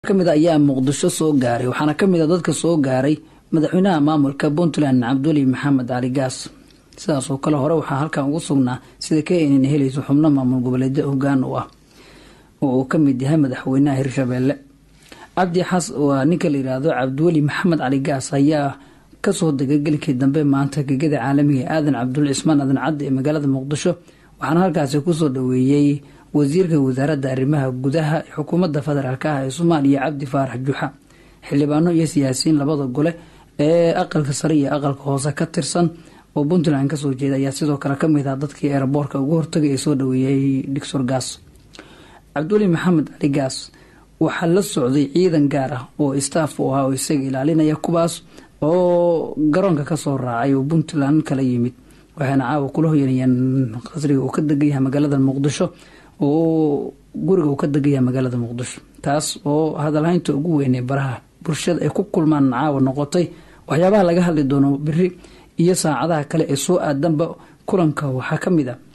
kamid ayaa muqdisho soo gaaray waxaana kamid a dadka soo gaaray madaxweynaha maamulka puntland cabduli maxamed cali gaas sidaasoo kale hore waxaa halkan ugu sugnaa sida keenan helayso xubno maamul goboleedyo hogaan u ah oo uu kamid yahay madaxweynaha hirshabeelle cabdi xas waa ninka la yiraahdo cabdiweli maxamed cali gaas ayaa kasoo degay gelikii dambe maanta gegada caalamiga aadan cabdul cismaan aadan caddi ee magaalada muqdisho waxaana halkaasi kusoo dhaweeyey wasiirka wasaaradda arrimaha gudaha xukuumadda federaalk ah ee soomaaliya cabdi faarax juuxa xildhibaano iyo siyaasiyiin labada gole ee aqalka sare iyo aqalka hoose ka tirsan oo puntland kasoo jeeda ayaa sidoo kale kamid ah dadkii eeraboorka ugu hortagay ee soo dhaweeyey dictor gaas cabdiweli maxamed cali gaas waxaa la socday ciidan gaar ah oo staff u ahaa oo isaga ilaalinaya kuwaas oo garoonka kasoo raacay oo puntland kala yimid waxayna caawa kula hoyanayeen qasriga uu ka deganyahay magaalada muqdisho oo guriga uu ka deganyahay magaalada muqdisho taas oo hadalhaynta ugu weynee baraha bulshada ay ku kulmaan caawa noqotay waxyaabaha laga hadli doono beri iyo saacadaha kale ee soo aadanba kulanka waxaa kamid ah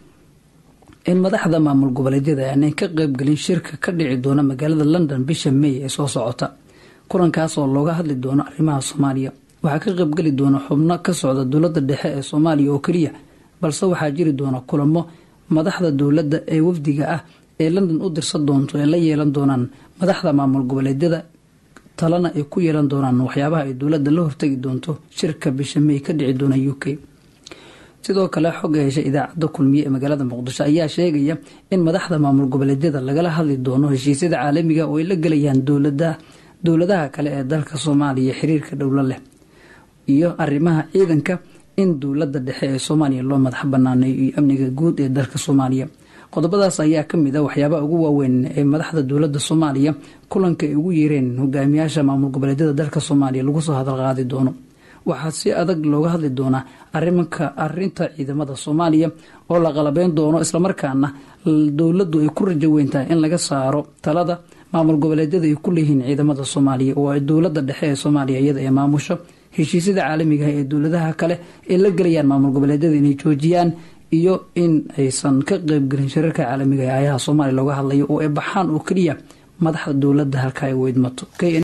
in madaxda maamul goboleedyada aanay ka qeybgelin shirka ka dhici doona magaalada london bisha may ee soo socota kulankaas oo looga hadli doono arrimaha soomaaliya waxaa ka qeybgeli doona xubno ka socda dowlada dhexe ee soomaaliya oo keliya balse waxaa jiri doona kulamo madaxda dowladda ee wafdiga ah ee london u dirsan doonto ee la yeelan doonaan madaxda maamul goboleedyada talana ay ku yeelan doonaan waxyaabaha ay dowladda la hortagi doonto shirka bisha may ka dhici doona u k sidoo kale xog hesha idaacadda kulmiye ee magaalada muqdisho ayaa sheegaya in madaxda maamul goboleedyada lagala hadli doono heshiisyada caalamiga oo ay la gelayaan dowladaha kale ee dalka soomaaliya xiriirka dhowlo leh iyo arrimaha ciidanka in dowlada dhexe ee soomaaliya loo madax banaaneeyo iyo amniga guud ee dalka soomaaliya qodobadaas ayaa kamid a waxyaabaha ugu waaweyn ee madaxda dowlada soomaaliya kulanka ay ugu yeereen hogaamiyaasha maamul goboleedyada dalka soomaaliya lagu soo hadalqaadi doono waxaa si adag looga hadli doonaa arimanka arinta ciidamada soomaaliya oo la qalabeyn doono islamarkaana dowladu ay ku rajo weyntahay in laga saaro talada maamul goboleedyada ay ku leeyihiin ciidamada soomaaliya oo ay dowlada dhexe ee soomaaliya iyada ay maamusho heshiisyada caalamiga ee dowladaha kale ay la gelayaan maamul goboleedyada inay joojiyaan iyo in aysan ka qeybgelin shirarka caalamiga ee ayaha soomaaliya looga hadlayo oo ay baxaan oo keliya madaxda dowlada halka ay weydmato